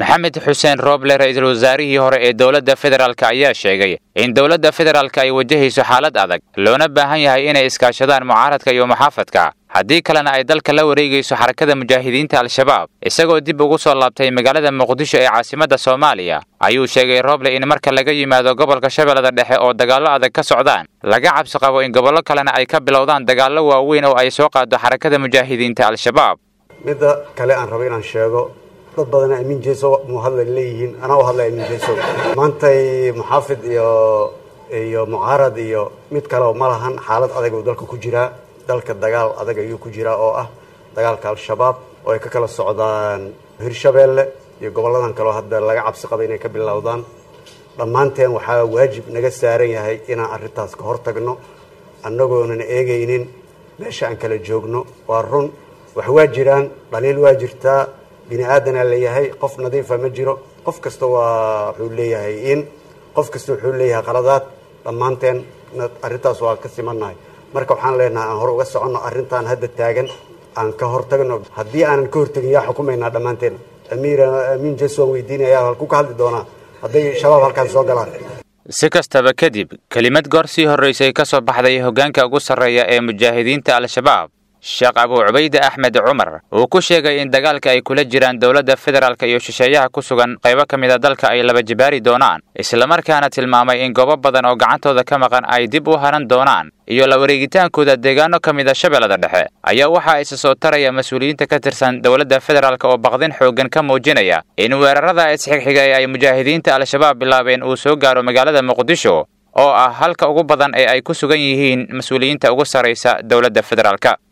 maxamed xuseen rooble ra-iisul wasaarihii hore ee dowladda federaalk ayaa sheegay in dowladda federaalk ay wajahayso xaalad adag loona baahan yahay inay iskaashadaan mucaaradka iyo muxaafadka haddii kalena ay dalka la wareegayso xarakada mujaahidiinta al-shabaab isagoo dib ugu soo laabtay magaalada muqdisho ee caasimadda soomaaliya ayuu sheegay rooble in marka laga yimaado gobolka shabeellada dhexe oo dagaallo adag ka socdaan laga cabsi qabo in gobollo kalena ay ka bilowdaan dagaallo waaweyn oo ay soo qaado xarakada mujaahidiinta al-shabaab midda kale aan rabo inaan sheego dad badana amiin jeeso mu hadla leeyihiin anaa u hadlay amiin jeeso maantay muxaafid iyo iyo mucaarad iyo mid kaleo ma lahan xaalad adag uu dalka ku jiraa dalka dagaal adag ayuu ku jiraa oo ah dagaalka al-shabaab oo ay ka kala socdaan hirshabeelle iyo gobolladan kaleo hadda laga cabsi qaba inay ka bilowdaan dhammaanteen waxaa waajib naga saaran yahay inaan arrintaas ka hortagno annagoonan eegaynin meesha aan kala joogno waa run wax waa jiraan dhaliil waa jirtaa bini aadanaa leeyahay qof nadiifa ma jiro qof kasta waa wuxuu leeyahay in qof kasta wuxuu leeyahay qaladaad dhammaanteen arrintaas waa ka simannahay marka waxaan leenahay aan hore uga soconno arrintan hadda taagan aan ka hortagno haddii aanan ka hortagin yaa xukumaynaa dhammaanteen amiir amiin jes waan weydiinaya halku ka hadli doonaa hadday shabaab halkaan soo galaan si kastaba kadib kelimad goor sii horraysay ka soo baxday hoggaanka ugu sarreeya ee mujaahidiinta al-shabaab sheekh abuu cubayde axmed cumar uu ku sheegay in dagaalka ay kula jiraan dowladda federaalk iyo shisheeyaha ku sugan qaybo ka mid a dalka ay laba jibaari doonaan islamarkaana tilmaamay in goobo badan oo gacantooda ka maqan ay dib u haran doonaan iyo la wareegitaankooda deegaano ka mid a shabeellada dhexe ayaa waxaa isa soo taraya mas-uuliyiinta ka tirsan dowladda federaalk oo baqdin xooggan ka muujinaya in weerarada isxigxiga ee ay mujaahidiinta al-shabaab bilaabeen uu soo gaaro magaalada muqdisho oo ah halka ugu badan ee ay ku sugan yihiin mas-uuliyiinta ugu sarraysa dowladda federaalk